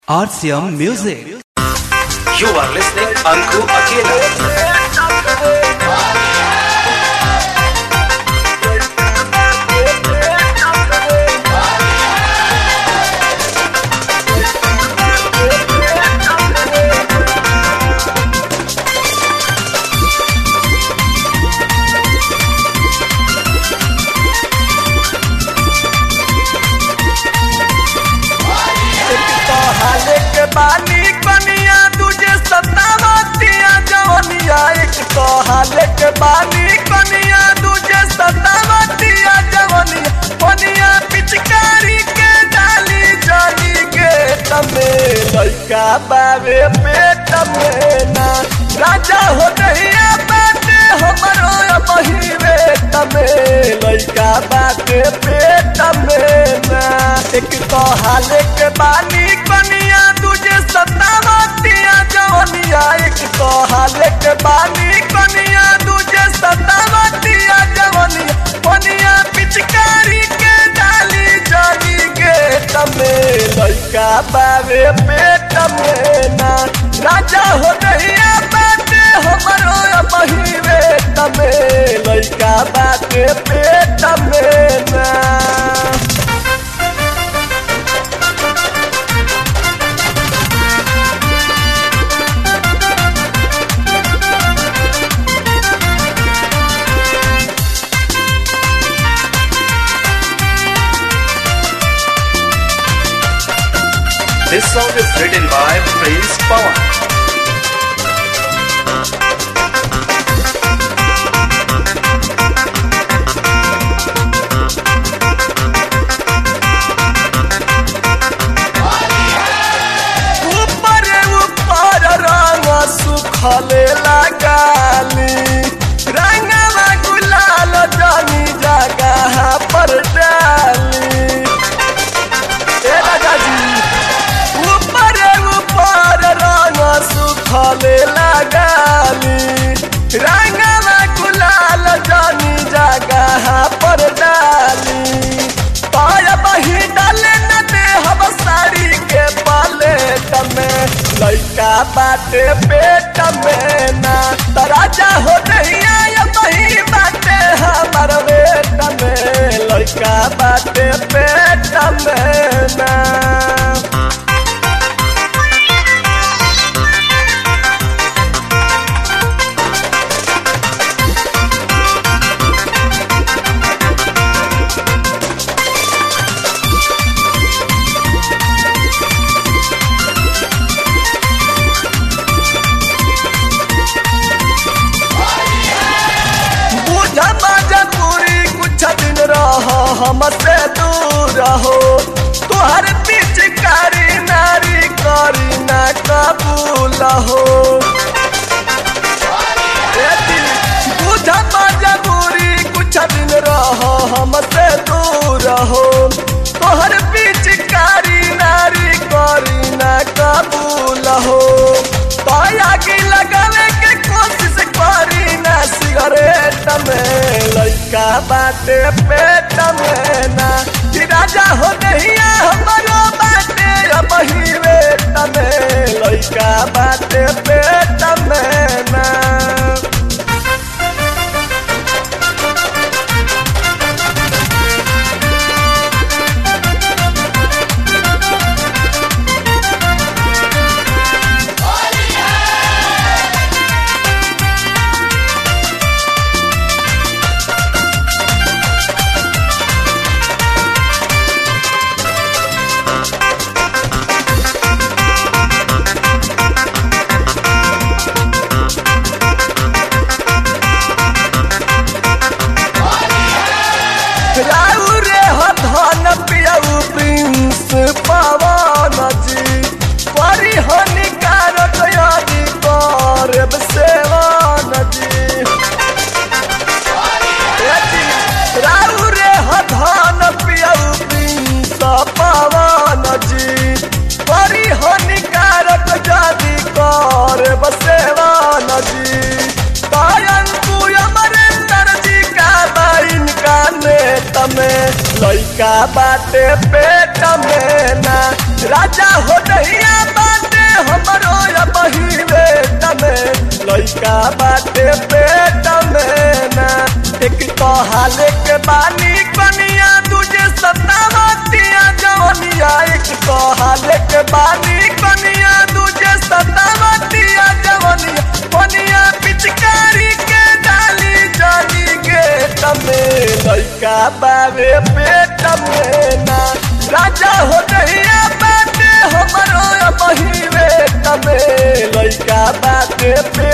RCM Music. You are listening Anku Akela. हाले के बानी कनिया तुझे सतावतिया जवनिया एक तो हाले के बानी कनिया तुझे सतावतिया जवनिया कनिया पिचकारी के डाली जाली के तमे लइका बावे पेट में ना राजा हो नहिया बाटे हमरो बहिवे तमे लइका बाटे पेट में ना एक तो हाले के बानी कनिया तुझे सतावतिया जवनिया एक तो हाले के बानी कनिया तुझे सतावतिया जवनिया कनिया पिचकारी के डाली जाली के तमे लइका बावे पेट में ना राजा हो नहिया बाटे हमरो बहिवे तमे लइका बाटे पेट में ना This song is written by Prince Pawan. ऊपर ऊपर रंग सुखले लगाली रंगवा गुलाल जानी जगह पर डाली ए राजा जी ऊपर ऊपर रंग सुखले लगाली रंगवा गुलाल जानी जगह पर डाली पाया बही डाले न दे हम साड़ी के पाले तमे लइका बाटे पेट में ना तराजा हो नहीं आया बही बाटे हमार पेट में लइका बाटे पेट में ना बुझा बाजा पूरी कुछ दिन रहो हमसे दूर रहो तुहर पिचकारी नारी करी ना कबूल हो ए दिल, बुझा बाजा पूरी कुछ दिन रहो हमसे दूर रहो तुहर पिचकारी नारी करी ना कबूल हो पाया की लगावे के कोशिश करी ना सिगरेट में लइका बाटे पेट में ना कि राजा हो नहीं हमारो बाटे अब ही वेट में लइका बाटे पेट में ना राउ रे हो धन पियाऊ प्रिंस पवन जी परी हानिकारक यदि करब सेवन जी ए जी, राउ रे हो धन पियाऊ प्रिंस पवन जी परी हानिकारक यदि करब सेवन जी कायन तू अमरेंद्र जी का बाइन का नेत में लइका बाटे पेट में ना राजा हो नहिया बाटे पेट में ना एक तो हाले के बानी कनिया दूजे सतावतिया जवनिया एक तो हाले के बानी कनिया दूजे सतावतिया जवनिया कनिया पिचकारी के डाली जाली के तमे लइका बावे पेट में ना राजा हो दहिया बाटे हमरो बहिवे तमे लइका बाटे पेट